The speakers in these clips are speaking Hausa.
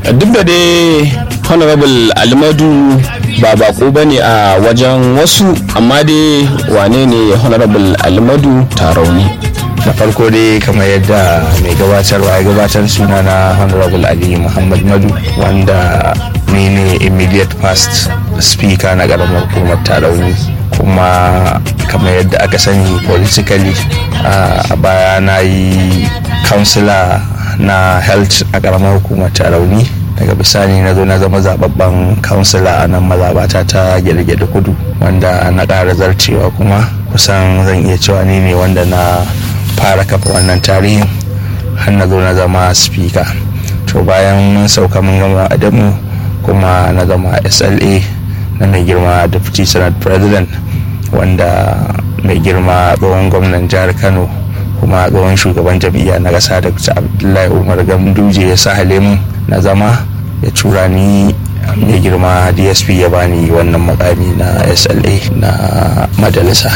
duk da dai honorable almadu ba bako ba ne a wajen wasu amma dai wane ne honorable almadu tarauni da farko dai kamar yadda mai gabatarwa ya gabatar suna na honorable ali muhammad madu wanda ni ne immediate past speaker na karamar hukumar tarauni kuma kamar yadda aka sani politically a baya na yi councillor na health a karamar hukumar tarauni daga bisani na zo na zama zababben kansila a nan mazabata ta gyargyada kudu wanda na ƙara zarcewa kuma kusan zan iya cewa ni ne wanda na fara kafa wannan tarihin har na zo na zama speaker to bayan mun sauka mun gama adamu kuma na zama sla na mai girma deputy senate president wanda mai girma tsohon gwamnan jihar kano kuma tsohon shugaban jam'iyya na ƙasa da abdullahi umar ganduje ya sa halimun na zama ya tura ni mai girma dsp ya bani wannan makami na sla na majalisa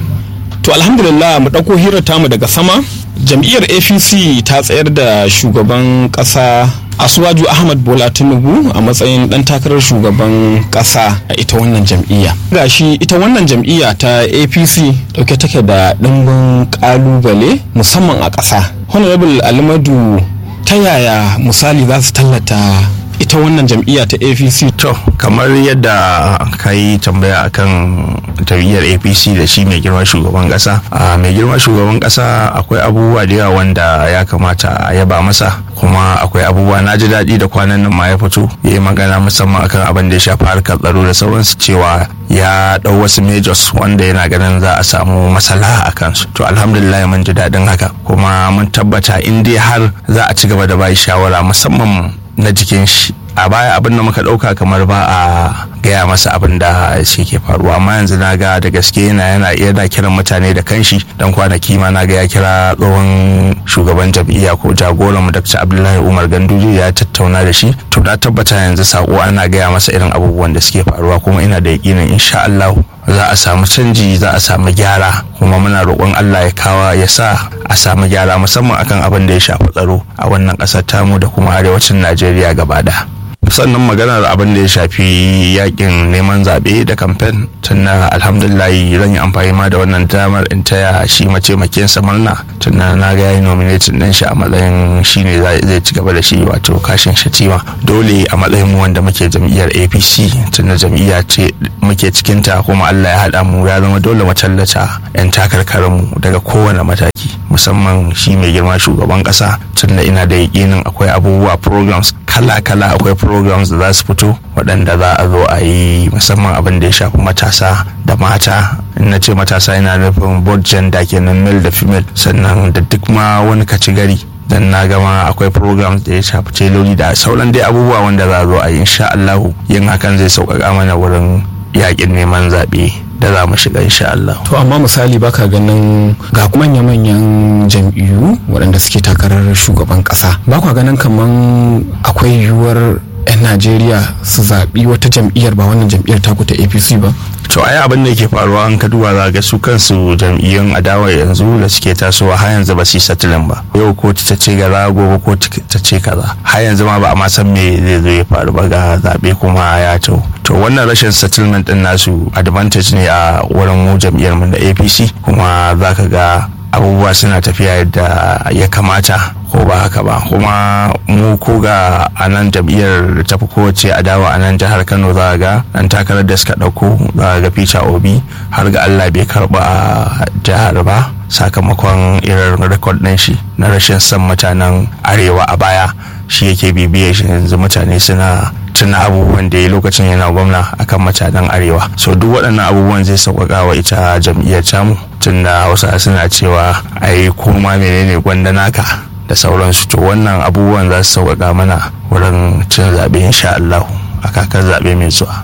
to alhamdulillah mu ɗauko hirar tamu daga sama jam'iyyar apc ta tsayar da shugaban ƙasa asuwaju ahmad bola tinubu a matsayin dan takarar shugaban kasa a ita wannan jam'iyya gashi ita wannan jam'iyya ta apc dauke take da dimbin kalubale musamman a kasa honorable alimadu ta yaya misali za su tallata ita wannan jam'iyya ta apc to kamar yadda ka yi tambaya akan jam'iyyar apc da shi mai girma shugaban kasa a mai girma shugaban kasa akwai abubuwa da yawa wanda ya kamata a yaba masa kuma akwai abubuwa na ji daɗi da kwanan nan ma ya fito ya yi magana musamman akan abin da ya shafi harkar tsaro da sauransu cewa ya ɗau wasu majors wanda yana ganin za a samu masala a kansu to alhamdulillah mun ji daɗin haka kuma mun tabbata in dai har za a ci gaba da bai shawara musamman na jikin shi a baya abin da muka dauka kamar ba a gaya masa abin da shi ke faruwa amma yanzu na ga da gaske yana yana yana kiran mutane da kanshi dan kwanaki ma na ga ya kira tsohon shugaban jam'iyya ko jagoran mu Dr. Abdullahi Umar Ganduje ya tattauna da shi to na tabbata yanzu sako ana gaya masa irin abubuwan da suke faruwa kuma ina da yakinin insha Allah za a samu canji za a samu gyara kuma muna roƙon Allah ya kawa ya sa a samu gyara musamman akan abin da ya shafi tsaro a wannan ƙasar tamu da kuma arewacin Najeriya gaba ɗaya. sannan maganar abin da ya shafi yakin neman zaɓe da kamfen tunna alhamdulillah zan yi amfani ma da wannan damar in taya shi mace makinsa murna tunna na ga yayi nominatin ɗin shi a matsayin shi ne zai ci gaba da shi wato kashin shatima dole a matsayin mu wanda muke jam'iyyar apc tunna jam'iyya ce muke cikinta kuma allah ya haɗa mu ya zama dole mu tallata 'yan takarkarinmu daga kowane mataki musamman shi mai girma shugaban ƙasa tunda ina da yaƙinin akwai abubuwa programs kala-kala akwai programs da za su fito waɗanda za a zo a yi musamman abin da ya shafi matasa da mata in na ce matasa yana nufin both gender kenan male da female sannan da duk ma wani kaci gari dan na gama akwai programs da ya shafi teloli da sauran dai abubuwa wanda za a zo a yi insha Allah yin hakan zai sauƙaƙa mana wurin yaƙin neman zaɓe da za mu shiga insha Allah. To amma misali baka ganin ga manya-manyan jam'iyyu waɗanda suke takarar shugaban ƙasa ba kwa ganin kaman akwai yiwuwar 'yan Najeriya su zaɓi wata jam'iyyar ba wannan jam'iyyar taku ta APC ba? to ai abin da ke faruwa an ka duba za ga su kansu jam'iyyun adawa yanzu da suke tasowa har yanzu ba su yi satilin ba yau ko ta ce gaza gobe ko ta ce kaza har yanzu ma ba a ma san me zai zo ya faru ba ga zaɓe kuma ya to to wannan rashin settlement din nasu advantage ne a wurin mu jam'iyyar mu da APC kuma za ka ga abubuwa suna tafiya yadda ya kamata ko ba haka ba kuma mu ko ga a nan jam'iyyar da tafi kowace adawa a nan jihar kano za ga dan takarar da suka ɗauko za ga peter obi har ga allah bai karba a jihar ba sakamakon irin rekod ɗin shi na rashin son mutanen arewa a baya shi yake bibiyar shi yanzu mutane suna tuna abubuwan da ya lokacin yana gwamna akan mutanen arewa so duk waɗannan abubuwan zai sauƙaƙa wa ita jam'iyyar tamu tunda hausa suna cewa ai koma menene gwanda naka da sauransu to wannan abubuwan za su sauƙaƙa mana wurin cin zaɓe insha Allah a kakar zaɓe mai zuwa.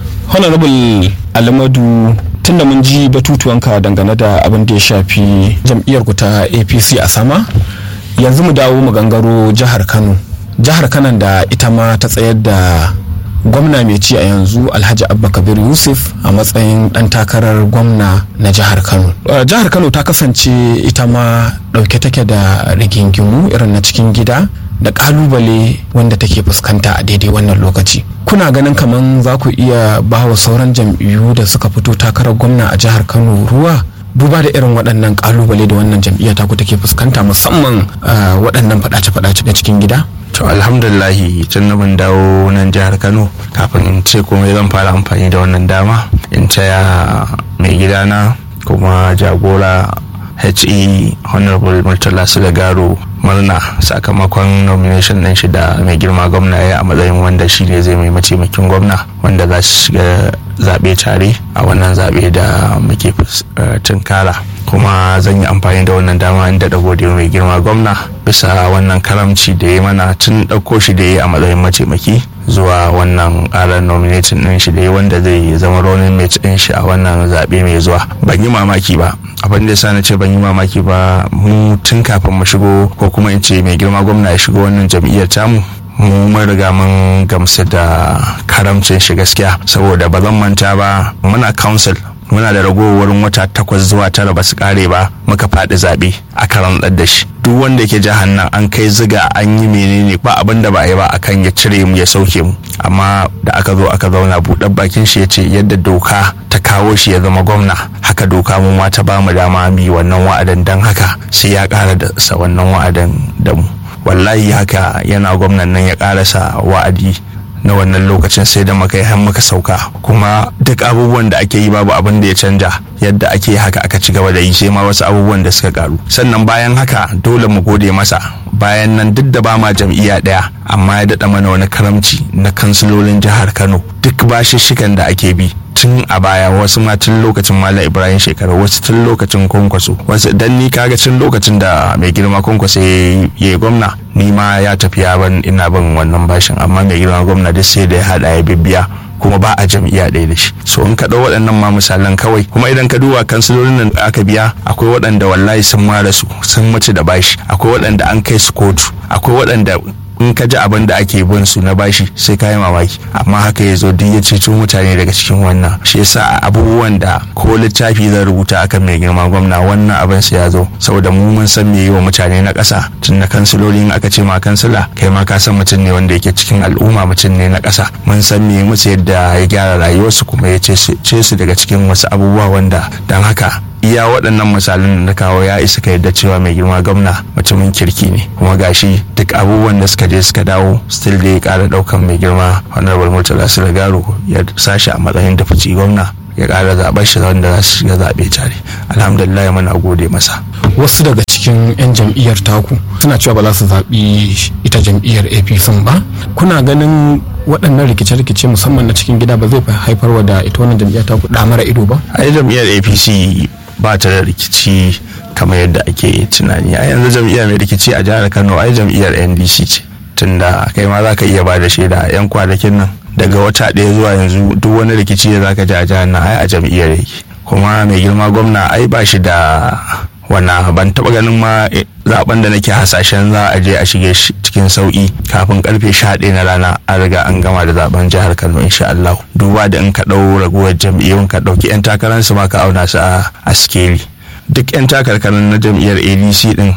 honorable alamadu tunda mun ji batutuwanka dangane da abin da ya shafi jam'iyyar ku ta apc a sama yanzu mu dawo mu gangaro jihar kano jihar kanan da ita ma ta tsayar da gwamna mai ci a yanzu alhaji abba kabir yusuf a matsayin dan takarar gwamna na jihar kano jihar kano ta kasance ita ma dauke take da rigingimu irin na cikin gida da kalubale wanda take fuskanta a daidai wannan lokaci kuna ganin kamar za ku iya ba wa sauran jam'iyyu da suka fito takarar gwamna a jihar kano ruwa duba da irin waɗannan kalubale da wannan jam'iyya taku take fuskanta musamman waɗannan faɗace-faɗace na cikin gida to alhamdulillahi tun da mun dawo nan jihar kano kafin in ce komai zan fara amfani da wannan dama in taya mai gidana kuma jagora he honorable murtala garo murna sakamakon nomination ɗin shi da mai girma gwamna ya a matsayin wanda shi ne zai mai mataimakin gwamna wanda za su shiga zaɓe tare a wannan zaɓe da muke tunkara kuma zan yi amfani da wannan dama inda da gode mai girma gwamna bisa wannan karamci da ya mana tun ɗauko shi da ya a matsayin mataimaki zuwa wannan ƙarar nominatin ɗin shi da ya wanda zai zama running mate ɗin shi a wannan zaɓe mai zuwa ban yi mamaki ba abin da na ce ban yi mamaki ba mu tun kafin mu shigo ko kuma in ce mai girma gwamna ya shigo wannan jam'iyyar tamu mu mun riga mun gamsu da karamcin shi gaskiya saboda ba zan manta ba muna council muna da ragowar wata takwas zuwa tara ba su kare ba muka faɗi zaɓe a karan da shi duk wanda ke jihar nan an kai ziga an yi menene ba abin da ba a yi ba akan ya cire mu ya sauke mu amma da aka zo aka zauna buɗar bakin shi ya ce yadda doka ta kawo shi ya zama gwamna haka doka mu ma ta bamu dama mu wannan wa'adan dan haka sai ya ƙara da sa wannan wa'adan da mu wallahi haka yana gwamnan nan ya ƙarasa wa'adi na wannan lokacin sai da muka yi har muka sauka kuma duk abubuwan da ake yi babu abin da ya canja yadda ake haka aka ci gaba da yi sai ma wasu abubuwan da suka karu sannan bayan haka dole mu gode masa bayan nan duk da ba ma jam'iyya daya amma ya daɗa mana wani karamci na kansilolin jihar kano duk bashishshikan da ake bi tun a baya wasu ma tun lokacin malam ibrahim shekaru wasu tun lokacin kwankwaso wasu dan ni kaga tun lokacin da mai girma kwankwaso ya yi gwamna ni ma ya tafi ya ban ina bin wannan bashin amma mai girma gwamna duk sai da ya hada ya bibbiya kuma ba a jam'iyya ɗaya da shi so in ka ɗau waɗannan ma misalan kawai kuma idan ka duba kansilolin nan da aka biya akwai waɗanda wallahi sun mara su sun mace da bashi akwai waɗanda an kai su kotu akwai waɗanda in ka ji abin da ake bin su na bashi sai ka yi mamaki amma haka ya zo duk ya ceto mutane daga cikin wannan shi yasa abubuwan da ko littafi zan rubuta akan mai girma gwamna wannan abin sa ya zo saboda mu mun san me yi wa mutane na ƙasa tun na kansiloli in aka ce ma kansila kai ma ka san mutum ne wanda yake cikin al'umma mutum ne na ƙasa mun san me musu yadda ya gyara rayuwarsu kuma ya ce su daga cikin wasu abubuwa wanda don haka iya waɗannan misalin da na kawo ya isa ka yadda cewa mai girma gwamna mutumin kirki ne kuma gashi duk abubuwan da suka je suka dawo still da ya ƙara ɗaukan mai girma honorable murtala garo ya sashi a matsayin da fici gwamna ya ƙara zaɓar shi wanda za su shiga zaɓe tare alhamdulillah muna gode masa wasu daga cikin 'yan jam'iyyar taku suna cewa ba za su zaɓi ita jam'iyyar apc ba kuna ganin waɗannan rikice-rikice musamman na cikin gida ba zai haifarwa da ita wannan jam'iyyar taku ɗa mara ido ba a jam'iyyar apc ba ta da rikici kamar yadda ake tunani a yanzu jam'iyyar mai rikici a jihar kano ai jam'iyyar ndc ce tunda kai ma za ka iya ba da shaida yan kwanakin nan daga wata ɗaya zuwa yanzu duk wani rikici da za ka ji a jihar nan ai a jam'iyyar yake kuma mai girma gwamna ai ba shi da wana ban taba ganin ma zaben da nake hasashen za a je a shige cikin sauki kafin karfe 11 na rana an riga an gama da zaben jihar Kano insha Allah duba da in ka dau raguwar jam'iyyun ka dauki yan takarar su ma ka auna su a skeli duk yan takarkarin na jam'iyyar ADC din